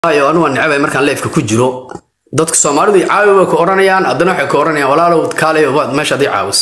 ayo anu waan necbay markaan leefka ku jiro dadka soomaalidu caawi way ku odhanayaan haddana waxay ku odhanayaan walaalow kaalay waad meesha adii caawis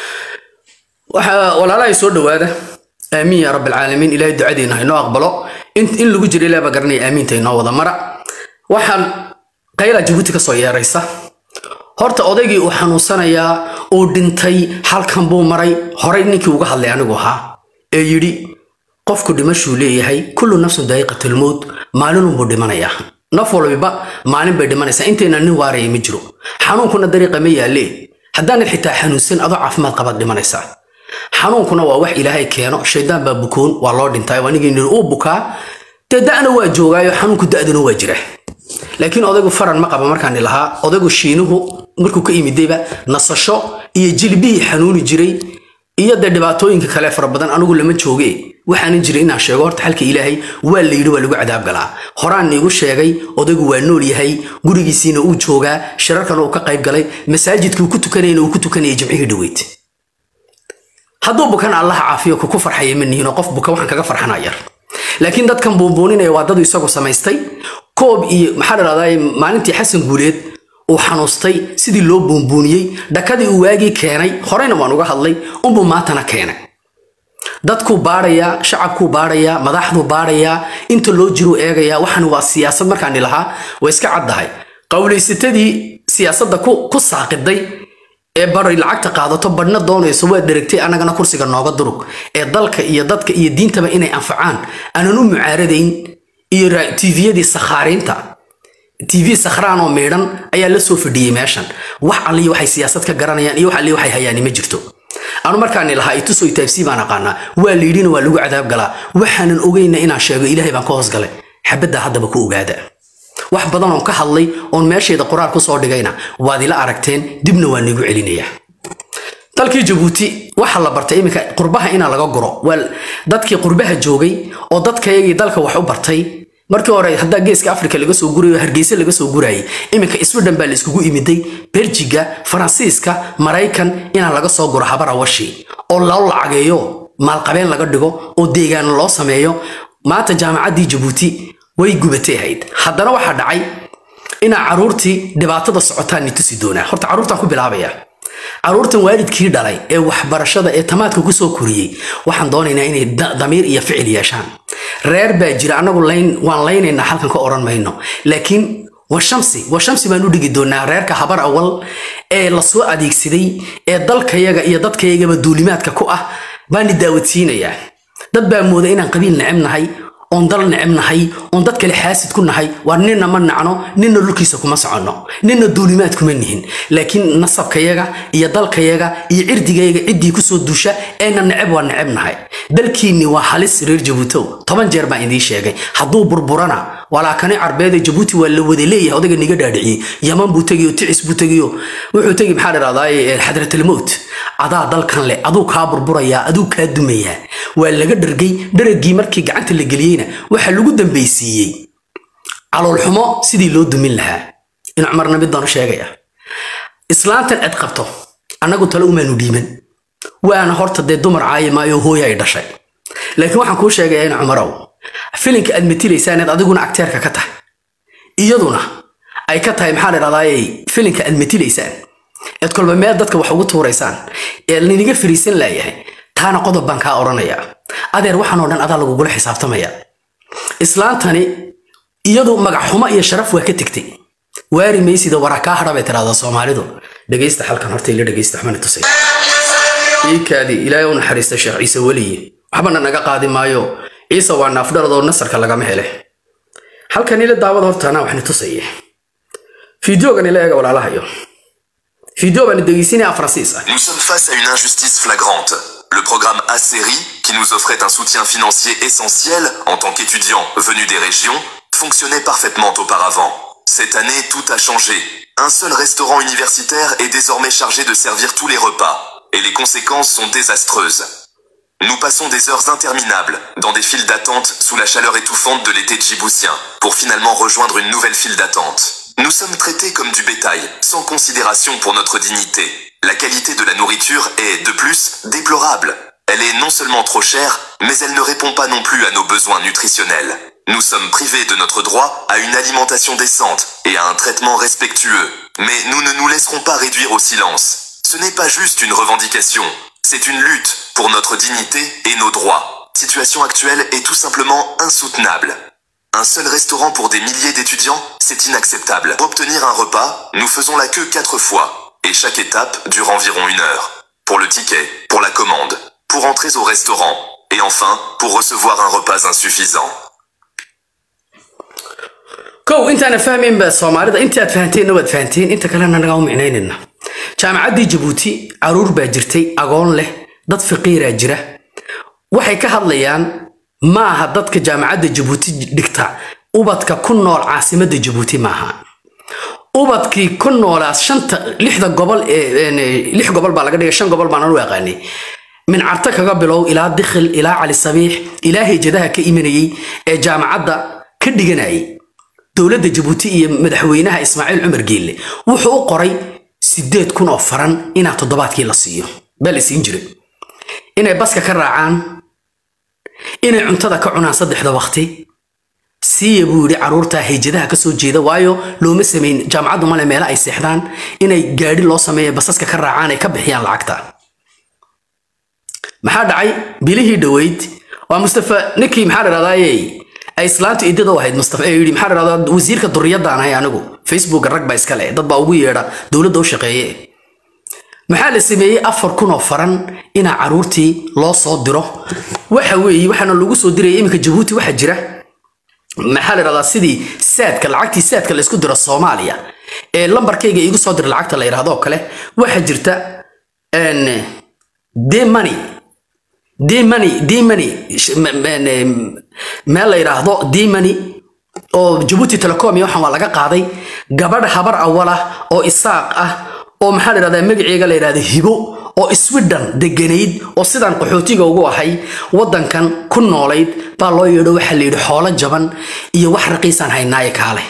waxa walaalahay soo dhowaada aamiin yaa rabbilcaalamiin ilaahay ducadeena haynoo aqbalo in in lagu jiro ilaah baa garanaya aamiinta inoo wada mara waxaan qayla jabuuti ka soo yeeraysa horta odaygii uu xanuunsanayaa uu dhintay halkan buu maray horay ninkii uga hadlay anigu ahaa ee yidhi qofku dhimashuu leeyahay kullu nafsun daa'iqatalmowt maalinunbuu dhimanayaa naf walbiba maalin bay dhimanaysaa intayna nin waaraya ma jiro xanuunkuna dariiqa ma yaalee haddaanad xitaa xanuunsan adoo caafimaad qabaad dhimanaysaa xanuunkuna waa wax ilaahay keeno shaydaan baa bukoon waa loo dhintay anigii niri uu bukaa dee da'na waa joogaayo xanuunku da'duna waa jira laakiin odaygu faran ma qaba markaan lahaa odaygu shiinuhu markuu ka imidayba nasasho iyo jilbihii xanuuni jiray iyo dee dhibaatooyinka kale fara badan anigu lama jooge waxaanan jiray inaan sheego horta xalka ilaahay waa la yidhi waa lagu cadaab galaa horaan niigu sheegay odaygu waa nool yahay gurigiisiina uu joogaa shirarkana uu ka qayb galay masaajidkii uu ku tukanayna uu ku tukanayay jimcihii dhoweyd hadduu bukan allaha caafiyo kuku farxaya ma nihin oo qof buka waxaan kaga farxanaa yar laakiin dadkan buunbuuninaya waa dadu isagu samaystay koob iyo maxaa la dhahdaa maalintii xasan guuleed uu xanuustay sidii loo buunbuuniyey dhakadii uu waagii keenay horeyna waan uga hadlay unbuu maantana keenay dadkuu baadhayaa shacabkuu baadhayaa madaxduu baadhayaa inta loo jiruu eegayaa waxaan waa siyaasad markaan lahaa waa iska caddahay qowlaysatadii siyaasadda ku saaqiday ee bari lacagta qaadato badhna doonayso waa dheragtay annagana kursiga nooga durug ee dalka iyo dadka iyo diintaba inay anfacaan aanan u mucaaradayn iyo tviyadii sakhaariinta tv sakhraan oo meedhan ayaa la soo fadhiyey meeshan wax alliya waxay siyaasad ka garanayaan iyo wax alliya waxay hayaani ma jirto anu markaani lahaa ituso itaabsii baan aqaanaa waa la yidhina waa lagu cadaab galaa waxaanan ogeyna inaan sheego ilaahay baan ka hoosgalay xabaddaa haddaba ku ogaada wax badan oon ka hadlay oon meeshayda qoraal ku soo dhigayna waad ila aragteen dibna waa niigu celinayaa dalkii jabuuti waxaa la bartay iminka qurbaha inaa laga guro waa dadkii qurbaha joogay oo dadkayagii dalka wax u bartay markii hore haddaa geeska afrika laga soo gurayo hargeysa laga soo gurayay iminka sweden baa la iskugu imiday beljiga faransiiska maraykan inaa laga soo guro habara washi oo loo lacageeyo maalqabeen laga dhigo oo deegaan loo sameeyo maanta jaamacaddii jabuuti way gubatay ahayd haddana waxaa dhacay inaa caruurtii dhibaatada socotaan ni tusi doonaa horta caruurtaan ku bilaabaya caruurtan waalidkii dhalay ee waxbarashada ee tamaadka kusoo koriyey waxaan doonaynaa inay damiir iyo ficil yeeshaan reer baa jira annagu waan laynaynaa halkan ka odhan mayno laakiin washamsi washamsi baan u dhigi doonaa reerka habar awal ee lasoo adeegsaday ee dalkayaga iyo dadkayagaba duulimaadka ku ah baani daawadsiinayaa dad baa mooda inaan qabiil neceb nahay oon dal neceb nahay oon dad kale xaasid ku nahay waar ninna ma nacno ninna dhulkiisa kuma soconno ninna duulimaad kuma nihin laakiin nasabkayaga iyo dalkayaga iyo cirdigayaga ciddii kusoo duusha eena neceb waa neceb nahay dalkiinni waa halis reer jabuutow toban jeer baan idiin sheegay hadduu burburana walaakani carbeed ee jabuuti waa la wada leeyahay odayga niga dhaadhiciyey yaman buu tegiyo ticis buu tegiyo wuxuu tegi maxaa dhahdaa xadratalmowt adaa dalkan leh aduu kaa burburayaa aduu kaa dumayaa waa laga dhargay dharagii markii gacanta la geliyeyna waxaa lagu dambaysiiyey caloolxumo sidii loo dumin lahaa in cumarna mid baan u sheegaya islaantan cid qabto annagu tale umaanu dhiiman waana horta dee dumar caayi maayo hooya ay dhashay laakiin waxaan kuu sheegayaa in cumarow filinka aad matilaysaaneed adiguna agteerka ka tahay iyaduna ay ka tahay maxaa dhahdaayey filinka aad matilaysaan eed kolba meel dadka wax ugu tuuraysaan ee liniga fariisan laayahay taana qodob baan kaa odhanayaa adeer waxaan oo dhan adaa lagugula xisaabtamaya islaantani iyadu magac xumo iyo sharaf waa ka tegtay waari maysida waraa kaa hadha bay tiraahdaa soomaalidu dhegaysta halkan horta ila dhegaysta waxbana tusay iikaadi ilaahay u naxariista sheekh ciise weliye waxbana naga qaadi maayo ciise waa naafdharadoo nasarka lagama hele halkan ila daawada horta anaa waxni tusaya fideogan ila eega walaalahayo fideo baan dhegaysinaya faransiis ah Nous sommes face à une injustice flagrante. Le programme ACERI, qui nous offrait un soutien financier essentiel en tant qu'étudiants venus des régions, fonctionnait parfaitement auparavant. Cette année, tout a changé. Un seul restaurant universitaire est désormais chargé de servir tous les repas, et les conséquences sont désastreuses. Nous passons des heures interminables dans des files d'attente sous la chaleur étouffante de l'été djiboutien, pour finalement rejoindre une nouvelle file d'attente. Nous sommes traités comme du bétail, sans considération pour notre dignité. La qualité de la nourriture est, de plus, déplorable. Elle est non seulement trop chère, mais elle ne répond pas non plus à nos besoins nutritionnels. Nous sommes privés de notre droit à une alimentation décente et à un traitement respectueux. Mais nous ne nous laisserons pas réduire au silence. Ce n'est pas juste une revendication, c'est une lutte pour notre dignité et nos droits. Situation actuelle est tout simplement insoutenable. Un seul restaurant pour des milliers d'étudiants, c'est inacceptable. Pour obtenir un repas, nous faisons la queue quatre fois, et chaque étape dure environ une heure. Pour le ticket, pour la commande, pour entrer au restaurant, et enfin, pour recevoir un repas insuffisant. kow intaana fahmaynba soomaalida intaad fahanteen waad fahanteen inta kalena nagaa u micnaynayna jaamacaddii jabuuti caruur baa jirtay agoon leh dad faqiiraa jira waxay ka hadlayaan maaha dadka jaamacadda jabuuti dhigta ubadka ku nool caasimadda jabuuti maaha ubadkii ku noolaas shanta lixda gobol ee lix gobol baa laga dhigay shan gobol baan anu aqaanay min carta kaga bilow ilaa dikhil ilaa cali sabiix ilaa hejadaha ka imanayay ee jaamacadda ka dhiganayay dowladda jabuuti iyo madaxweynaha ismaaciil cumar geelle wuxuu u qoray sideed kun oo faran inaa toddobaadkii la siiyo baa la siin jiray inay baska ka raacaan inay cuntada ka cunaan saddexda waqti siiya buu yidhi caruurta heyjadaha ka soo jeeda waayo looma samayn jaamacaddu male meelo ay seexdaan inay gaadhi loo sameeya basaska ka raacaan ay ka bixiyaan lacagta maxaa dhacay bilihii dhoweyd waa mustafa ninkii maxaa dhahdaye ay islaantu idada u ahayd mustafa ee yidhi maxaa dhahdaa wasiirka duriyadaan ahay anigu facebook rag baa iska leh dad baa ugu yeedha dowladda u shaqeeye maxaa la sameeyey afar kun oo faran inaa caruurtii loo soo diro waxa weeye waxaana lagu soo diraya iminka jabuuti waxaa jira maxaa la dhahdaa sidii saadka lacagtii saadka la isku diro soomaaliya ee lambarkayga iigu soo dira lacagta la yidhaahdo kale waxaa jirta demony demony demony meel la yidhaahdo demony oo jabuuti telecom iyo waxaan waa laga qaaday gabadh habar awal ah oo isaaq ah oo maxaa la yidhahdaa magaceega la yidhahda hibo oo sweden deganayd oo sidaan qaxootiga ugu ahay waddankan ku noolayd baa loo yeedho waxaa la yidhi xoolo jaban iyo wax raqiisaan haynaaye kaale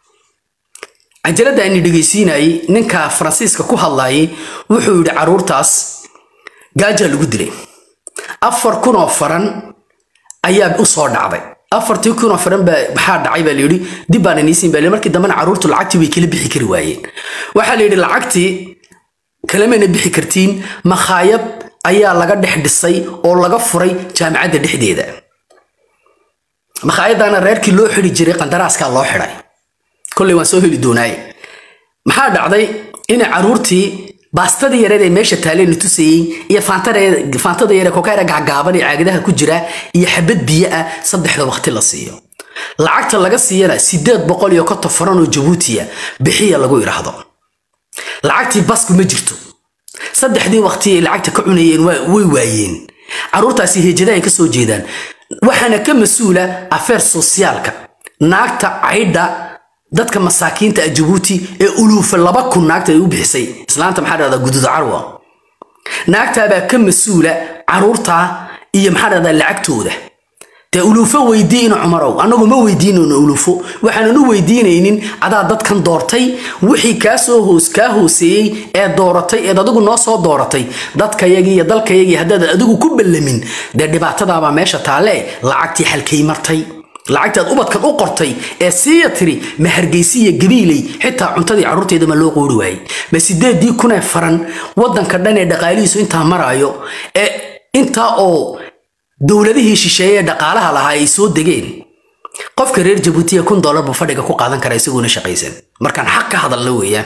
cajaladda ayni dhegaysiinayay ninka faransiiska ku hadlayay wuxuu yidhi caruurtaas gaajaa lagu dilay afar kun oo faran ayaa u soo dhacday afartii kun oo faran baa maxaa dhacay baa layidhi dib baan iniisiin baa markii dambena caruurtu lacagtii way kala bixi kari waayeen waxaa la yidhi lacagtii kalamayna bixi kartiin makhaayad ayaa laga dhex dhisay oo laga furay jaamacadda dhexdeeda makhaayaddaana reerkii loo xidi jiray qandaraaskaa loo xidhay kolley waan soo heli doonaaye maxaa dhacday inay caruurtii baastadii yareed ee meesha taaleen tusayey iyo faantada yare kokaara gacgaaban ee caagadaha ku jira iyo xabad biyo ah saddexda waqti la siiyo lacagta laga siiyana sideed boqol iyo konton faran oo jabuutiya bixiya lagu idhaahdo lacagtii basku ma jirto saddexdii waqti ay lacagta ka cunayeen way waayeen caruurtaasi hejada ay ka soo jeedaan waxaana ka mas-uula afeer sosiyaalka naagta caydha dadka masaakiinta ah jabuuti ee uluufa laba kun naagta ay u bixisay islaanta maxaa dhahdaa guduud carwa naagtaabaa ka mas-uula caruurtaa iyo maxaa dhahdaa lacagtooda dee uluufo weydiina cumarow annagu ma weydiinayno uluufo waxaanan u weydiinaynin adaa dadkan doortay wixii kaa soo hoos kaa hooseeyey ee dooratay eed adigu noo soo dooratay dadkayagii iyo dalkayagii haddaad adigu ku ballamin dee dhibaatadaabaa meesha taalle lacagtii halkay martay lacagtaad ubadkan u qortay ee siiya tiri ma hargeysi iyo gabiiley xitaa cuntadii carruurteeda ma loo qoori waayey ma sideedii kunee faran waddanka dhan ee dhaqaalihiisu intaa maraayo ee intaa oo dowladihii shisheeye ee dhaqaalaha lahaa ay soo degeen qofka reer jabuutiya kun dollar buu fadhiga ku qaadan karaa isagoona shaqaysan markaan xaq ka hadalna weeyaan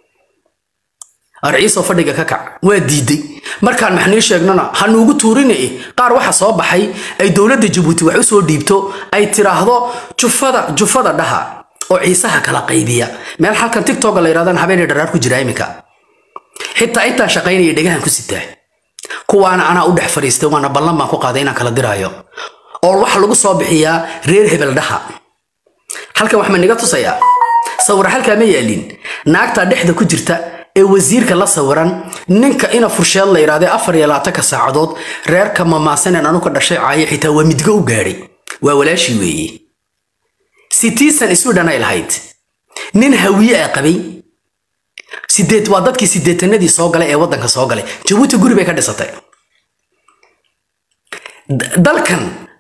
arciisoo fadhiga ka kac waa diiday markaan maxnii sheegnana ha nuugu tuurine qaar waxa soo baxay ay dowladda jabuuti wax u soo dhiibto ay tiraahdo jufada jufada dhaha oo ciisaha kala qaybiya meel halkan tigtoga la yidhahdaan habeenay dharaar ku jira iminka xitaa intaan shaqaynaya dhegahan ku sitaa kuwaana anaa u dhex fadhiistay waana ballan baan ku qaaday inaan kala diraayo oo waxa lagu soo bixiyaa reer hebel dhaha halkan wax ma niga tusayaa sawira halkaa ma yaalin naagtaa dhexda ku jirta ee wasiirka la sawiran ninka ina fursheed la yidhahdee afar iyo labaatanka saacadood reerka mamaasaneen anu ka dhashay caayo xitaa waa midgo u gaadhay waa walaashii weeye sitiisan isu dhanay lahayd nin hawiye a qabay sideed waa dadkii sideetanadii soo galay ee waddanka soo galay jabuuti guri bay ka dhisatay dalkan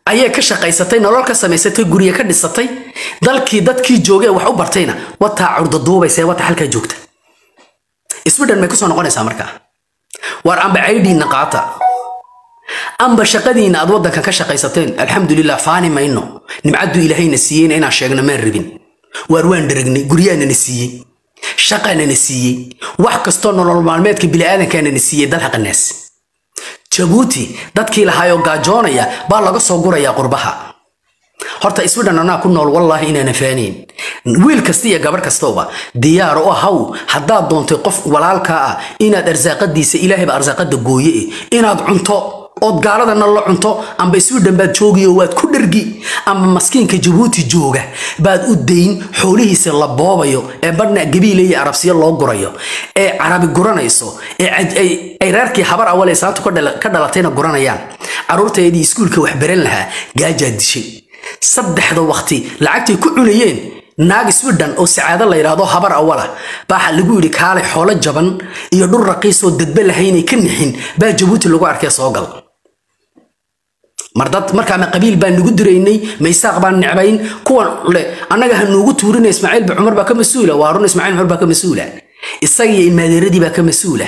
ayay ka shaqaysatay nolol ka samaysatay gurye ka dhisatay dalkii dadkii joogee wax u bartayna wataa curdaduubaysa wata halkaa joogta sweden may kusoo noqonaysaa markaa war amba caydhiinna qaata amba shaqadiinna aad waddankan ka shaqaysateen alxamdulilah faani mayno nimcadduu ilaahayna siiyeyna inaan sheegno maan rabin waar waan dharagnay guryaanana siiyey shaqanana siiyey wax kastoo nolol maalmeedka bini'aadankaanana siiyey dalhaqanaas jabuuti dadkii lahaayoo gaajoonaya baa laga soo gurayaa qurbaha horta sweden anaa ku nool wallaahi inaanan faanayn wiil kasta iyo gabarh kastooba diyaar u ahaw haddaad doontay qof walaalkaa ah inaad arsaaqadiisa ilaahayba arsaaqada gooye eh inaad cunto ood gaaladana la cunto amba sweden baad joogiyo waad ku dhergi ama maskiinka jabuuti jooga baad u dayn xoolihiisa la boobayo ee badhna gabiile iyo arabsiyo loo gurayo ee carabi guranayso ee ay reerkii habar awale saantu ka dhalatayna guranayaan caruurteedii iskuulka wax baran lahaa gaajaa dishay saddexda waqti lacagtay ku cunayeen naag sweden oo sacaado la yidhaahdo habar awala baa lagu yidhi kaalay xoolo jaban iyo dhur raqiisoo dadba lahaynay ka nixin baa jabuuti lagu arkay soo gal mardad markaa ma qabiil baan nagu diraynay maysaaq baan necbayn kuwan le annaga ha nuugu tuurina ismaaciil ba cumar baa ka mas-uula waa run ismaaciil cumar baa ka mas-uula isaga iyo ilmaadeeradii baa ka mas-uula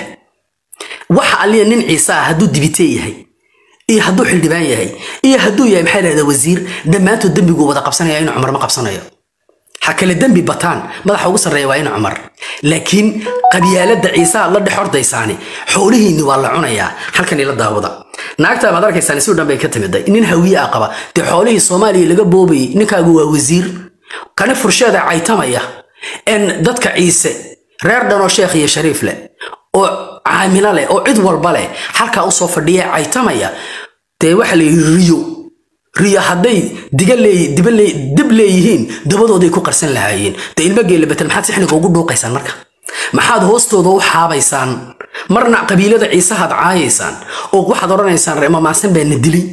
waxa alliya nin ciise ah hadduu dibitee yahay iyo hadduu xildhibaan yahay iyo hadduu yahay maxaa lahahdaa wasiir dhammaantood dembiguu wada qabsanaya inuu cumar ma qabsanayo ha kale dembi bataan madaxa ugu sarreeya waa in cumar laakiin qabyaaladda ciisaha la dhex ordaysaani xoolihiinni waa la cunayaa halkan ila daawada naagta baad arkaysaan si dhan bay ka timiday nin hawiye ah qaba dee xoolihii soomaaliya laga boobayay ninkaagu waa wasiir kani fursheeda caytamaya en dadka ciise reer dhanoo sheekh iyo shariif leh oo caamilo leh oo cid walba leh halkaa usoo fadhiya caytamaya dee waxa la yidhi riyo riyo hadday diga leey diba leey dib leeyihiin dabadooday ku qarsan lahaayeen dee ilmo geela betel maxaad sixniga ugu dhuuqaysaan marka maxaad hoostooda u xaabaysaan marna qabiilada ciisahaad caayaysaan oo waxaad odhanaysaan reemamaasan baa na dilay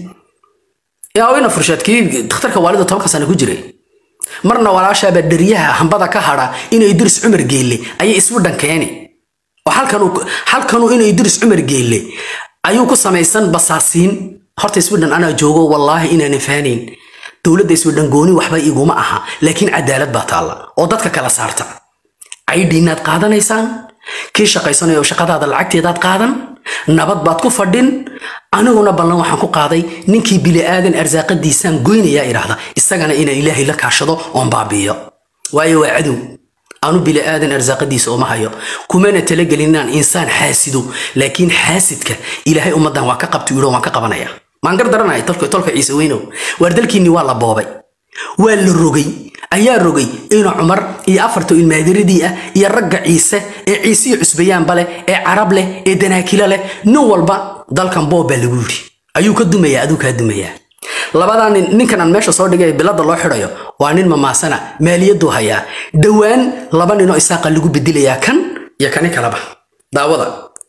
yaawina furshaadkii dakhtarka waalida tobanka sano ku jiray marna walaashaabaa dheriyaha hambada ka hadha inay diris cumar geelle ayay iswidhan keeni oo halkanuu inay diris cumar geelle ayuu ku samaysan basaasiin horta sweden anaa joogo wallaahi inaanan faanayn dowladda sweden gooni waxba iguma aha laakiin cadaalad baa taalla oo dadka kala saarta caydhiinaad qaadanaysaan kii shaqaysanayo shaqadaada lacagteedaad qaadan nabad baad ku fadhin aniguna ballan waxaan ku qaaday ninkii bili'aadan arsaaqadiisaan goynayaa idhaahda isagana inaan ilaahay la kaashado oon baabi'iyo waayo waa cadow anu bili'aadan arsaaqadiisa uma hayo kumana talagelin inaan insaan xaasido laakiin xaasidka ilaahay ummaddan waa ka qabtu yidho waan ka qabanaya maan gar daranahay tolka tolka ciise weynow waar dalkiinni waa la boobay waa la rogay ayaa rogay ina cumar iyo afarta ilmaadiradii ah iyo ragga ciise ee ciisiyo cusbayaanba leh ee carab leh ee danaakilo leh nin walba dalkan boob baa lagu yidhi ayuu ka dumayaa aduu kaa dumayaa labadaa nin ninkan aan meesha soo dhigay bilada loo xidhayo waa nin mamaasana maaliyaduu hayaa dhowaan laba ninoo isaaqa lagu bedelayaa kan iyo kani kaleba daawada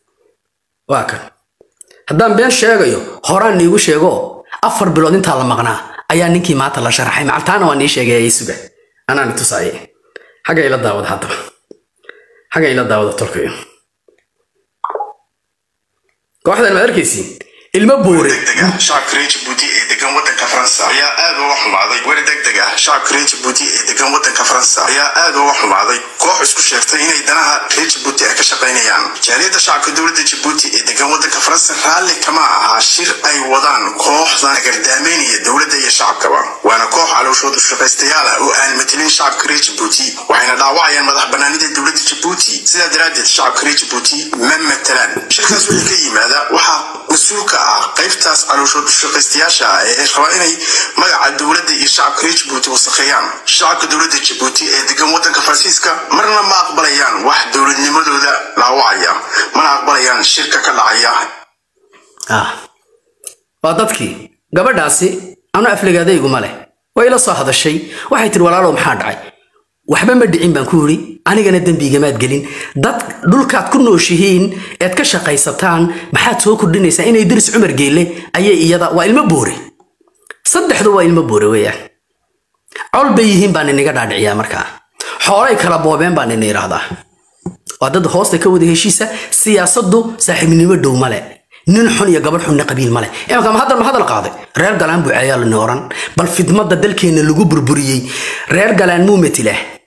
waa kan haddaan been sheegayo horaan niigu sheego afar bilood intaa la maqnaa ayaa ninkii maanta la sharaxay macaltaana waa nii sheegay ay suga anaan tusaaye xagga ila daawada haddaba xagga ila daawada tolkayo kooxdan maad arkaysiin ilmo buure degdeg ah shacabka reer jabuuti ee degan wadanka faransa ayaa aad uga xumaaday weri degdeg ah shacabka reer jabuuti ee degan wadanka faransa ayaa aad uga xumaaday koox isku sheegtay inay danaha reer jabuuti ay ka shaqaynayaan jaaliyadda shacabka dowladda jabuuti ee degan wadanka faransa raalli kama aha shir ay wadaan kooxdan agardaameynaya dowladda iyo shacabkaba waana koox calooshoodu shaqaystayaal ah oo aan matelin shacabka reer jabuuti waxayna dhaawacayaan madax banaanida dowladda jabuuti sidaa daraaddeed shacabka reer jabuuti ma matalaan shirkaas wixii ka yimaada waxaa mas-uulka ah qaybtaas calooshoodu shaqaystayaasha ah ee rabaa inay magaca dowladda iyo shacabka reer jabuuti wasakheeyaan shacabka dowladda jabuuti ee degan wadanka faransiiska marna ma aqbalayaan wax dowladnimadooda dhaawacaya mana aqbalayaan shirka ka dhacaya ah waa dadkii gabadhaasi anu afligaadayguma leh way ila soo hadashay waxay tiri walaalow maxaa dhacay waxba ma dhicin baan ku yidhi anigana dembigamaad gelin dad dhulkaad ku nooshihiin eed ka shaqaysataan maxaad soo kordhinaysaa inay diris cumar geelle ayay iyada waa ilmo boore saddexdu waa ilmo boore weeyaan col bay yihiin baan iniga dhaadhiciyaa markaa xoolay kala boobeen baan ina idhaahdaa waa dad hoosta ka wada heshiisa siyaasaddu saaxiibnimo dhow male nin xun iyo gabadh xunna qabiil male imika ma hadal ma hadal qaaday reer galaan buu ceeyaa lani oran bal fidmada dalkeena lagu burburiyey reer galaan muu metilaa